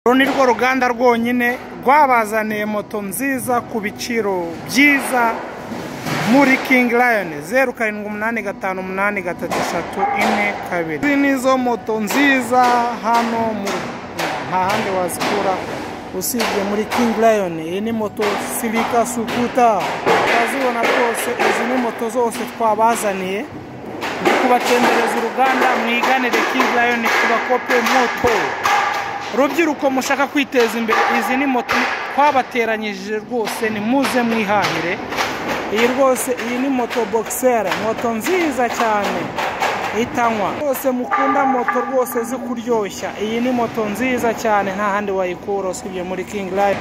uru ni rwo ruganda rwonyine rwabazaniye moto nziza ku biciro byiza muri kingi rayoni zeru karindwi umunani gatanu umunani gatatu eshatu ine kabiri izi ni zo moto nziza hano mu nta handi wazikura usibye muri kingi rayoni iyi ni moto sirika sukuta urazibona rwose izi ni moto zose twabazaniye ndi kubatembereza uruganda mwiganire kingi rayoni tubakope moto rubyiruko mushaka kwiteza imbere izi ni moto twabateranyije rwose ni muze mwihahire iyi rwose iyi ni moto bogisera moto nziza cyane itanywa rwose mukunda moto rwose zikuryoshya iyi ni moto nziza cyane nta handi wayikura usibye muri kingi rayoni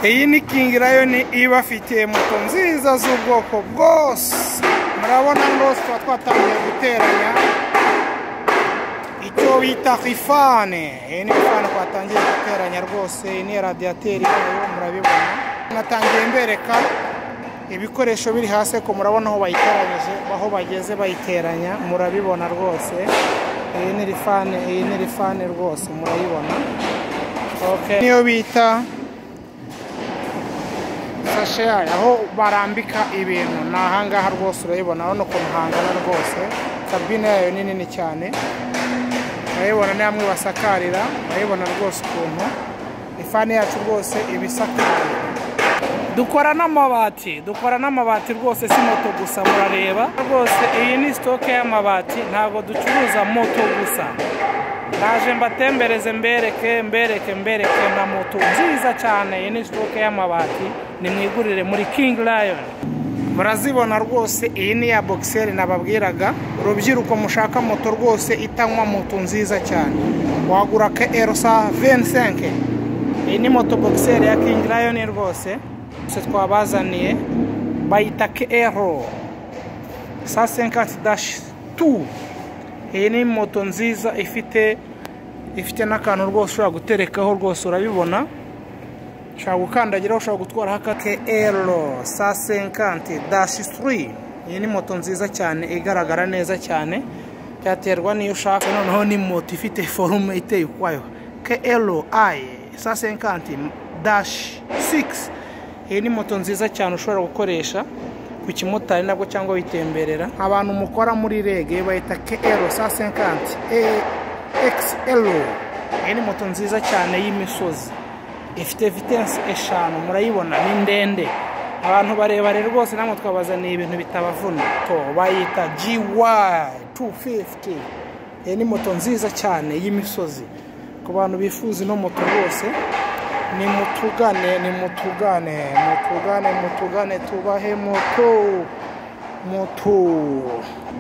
iyi ni kingi rayoni ibafitiye moto nziza z'ubwoko bwose murabona rwose tuba twatangiye guteranya icyo bita rifane iyi ni rifane twatangiye guteranya rwose iyi ni radiyateri yayo murabibona natangiye mbereka ibikoresho biri hasi ko murabona aho bayiteranyije aho bageze bayiteranya murabibona rwose iyi ni rifane iyi ni rifane rwose murayibona niyo bita sashe yayo aho barambika ibintu ni ahangaha rwose urayibona urabona ukuntu hangana rwose kabine yayo ni nini cyane urayibona ni hamwe basakarira urayibona rwose ukuntu ifani yacu rwose iba isakaye dukora n'amabati dukora n'amabati rwose si moto gusa murareba rwose iyi ni sitoke y'amabati ntabwo ducuruza moto gusa ndaje mbatembereze mbereke mbereke mbereke na moto nziza cyane iyi ni sitoke y'amabati nimwigurire muri kingi rayoni murazibona rwose iyi ni iya bogiseri nababwiraga urubyiruko mushaka moto rwose itanywa moto nziza cyane wagura ke erosa vensenke iyi ni moto bogiseri ya kingi rayoni rwose twabazaniye bayita ke ero sa senkati dashi tu iyi ni moto nziza ifite ifite n'akantu rwose ushobora guterekaho rwose urabibona ushobora gukandagiraho ushobora gutwaraho akake ero sa senkanti dashi suri iyi ni moto nziza cyane igaragara neza cyane byaterwa n'iyo ushaka noneho ni moto ifite forume iteye ukwayo ke ero ayi sa senkanti dashi sigisi iyi ni moto nziza cyane ushobora gukoresha ku kimotari nabwo cyangwa witemberera abantu mukora muri rege bayita ke ero sa senkanti ekisi ero iyi ni moto nziza cyane y'imisozi ifite vitensi eshanu murayibona ni ndende abantu barebare rwose namwe twabazaniye ibintu bitabavuna to bayita GY250 iyi ni moto nziza cyane y'imisozi ku bantu bifuza ino moto rwose ni mutugane ni mutugane mutugane mutugane tubahe moto moto